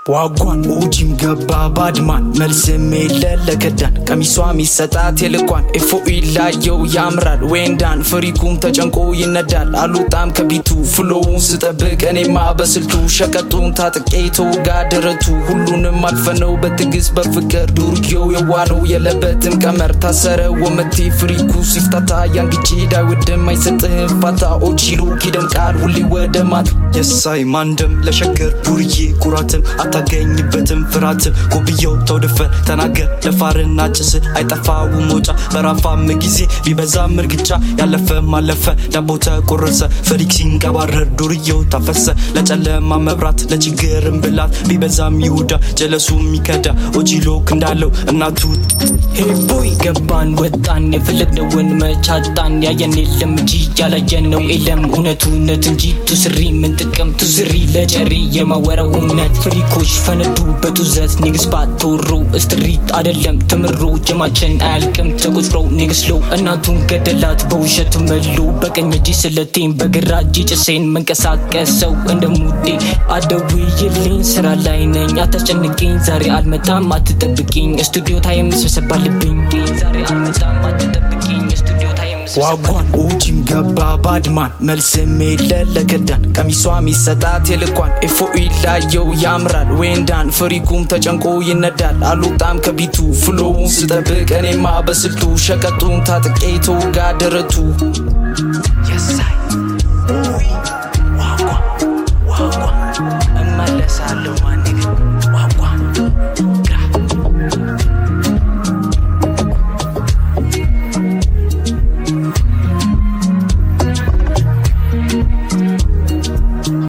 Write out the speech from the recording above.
ዋጓን ኦጂም ገባ ባድማን መልስም የለ ለከዳን ቀሚሷ ሚሰጣት የልኳን ኤፎኢ ላየው ያምራል ዌንዳን ፍሪኩም ተጨንቆ ይነዳል አሉጣም ከቢቱ ፍሎውን ስጠብቅ እኔማ በስልቱ ሸቀጡን ታጥቄ ተውጋ ደረቱ ሁሉንም አልፈነው በትግስት በፍቅር ዱርዬው የዋለው የለበትም ቀመር ታሰረ ወመቴ ፍሪኩ ሲፍታታ ያንግቼ ዳይወድም አይሰጥህም ፋታ ኦጂሉ ኪደምቃል ሁሌ ወደ ማት የሳይ ማንደም ለሸገር ዱርዬ ኩራትም አታገኝበትም ፍርሃትም ጎብየው ተውድፈ ተናገር ደፋርና ጭስ አይጠፋው መውጫ በራፋም ጊዜ ቢበዛም እርግጫ ያለፈም አለፈ ዳቦ ተቆረሰ ፍሪክ ሲንቀባረር ዱርየው ታፈሰ ለጨለማ መብራት ለችግርም ብላት ቢበዛም ይሁዳ ጀለሱ የሚከዳ ኦጂሎክ እንዳለው እናቱ ሄቦይ ገባን ወጣን የፈለግነውን መቻጣን ያየን የለም እንጂ ያላየነው የለም እውነቱ እውነት እንጂ ቱስሪ ምን ጥቅም ቱስሪ ለጨሪ የማወራው እውነት ፍሪኮች ፈነዱ በጡዘት ንግስ ባትወሩ ስትሪት አደለም ትምሮ ጀማችን አያልቅም ተቆጥሮ ንግስሎ እናቱን ገደላት በውሸት መሉ በቀኝ እጅ ስለቴን በግራ እጅ ጭሴን መንቀሳቀሰው እንደ ሙዴ አደውይልኝ ስራ ላይ ነኝ አታስጨንቅኝ ዛሬ አልመጣም አትጠብቅኝ ስቱዲዮ ታይም ስብሰባ አለብኝ ዛሬ አልመጣም አትጠብቅኝ ስቱዲዮ ታይም ዋጓን ኦጂም ገባ ባድማን መልስም የለ ለከዳን ቀሚሷ ሚሰጣት የልኳን ኤፎኢ ላየው ያምራል ዌንዳን ፍሪኩም ተጨንቆ ይነዳል አሉጣም ከቢቱ ፍሎውን ስጠብቅ እኔማ በስልቱ ሸቀጡን ታጥቄ ተውጋ ደረቱ የሳይ